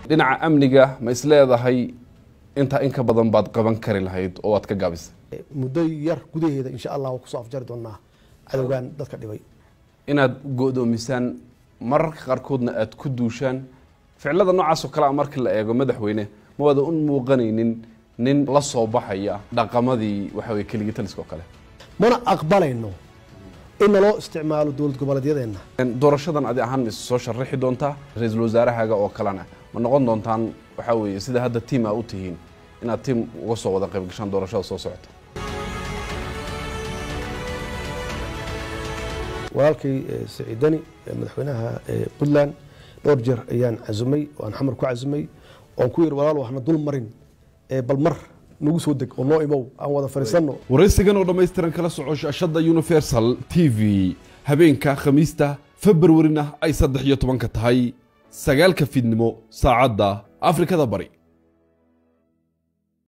dhinaca amniga ma is leedahay intaa in ka badan baad qaban kari lahayd oo waad ka gaabisay muddo yar gudaheeda insha allah waa kusoo afjari doonaa cadowgan dadka dhibay inaad go-doomisaan mararka qaarkoodna aad ku duushaan ficilada noocaasoo kale a markii la eego madaxweyne ma waada un muuqanaynin nin la soo baxaya dhaqamadii waxa weye keligii taliska oo kale mana aqbalayno in naloo isticmaalo dowlad goboleedyadeenna doorashadan adi ahaan ma is soo sharaxi doontaa ra-iisul wasaarahaaga oo kalena ma noqon doontaan waxaa weeye sida hadda tiim aa u tihiin inaad tiim uga soo wada qayb gashaan doorashada soo socota walaalkay saciidani madaxweynaha puntland dhowr jeer ayaan casumay oo aan xamar ku casumay oon ku yidhi walaal waxna dul marin bal mar nagu soo deg oo noo imow aan wada fadhiisanno waraysigan oo dhammaystiran kala soco shaashadda universal t v habeenka khamiista februarina ay saddex iyo tobanka tahay sagaalka fiidnimo saacadda afrikada bari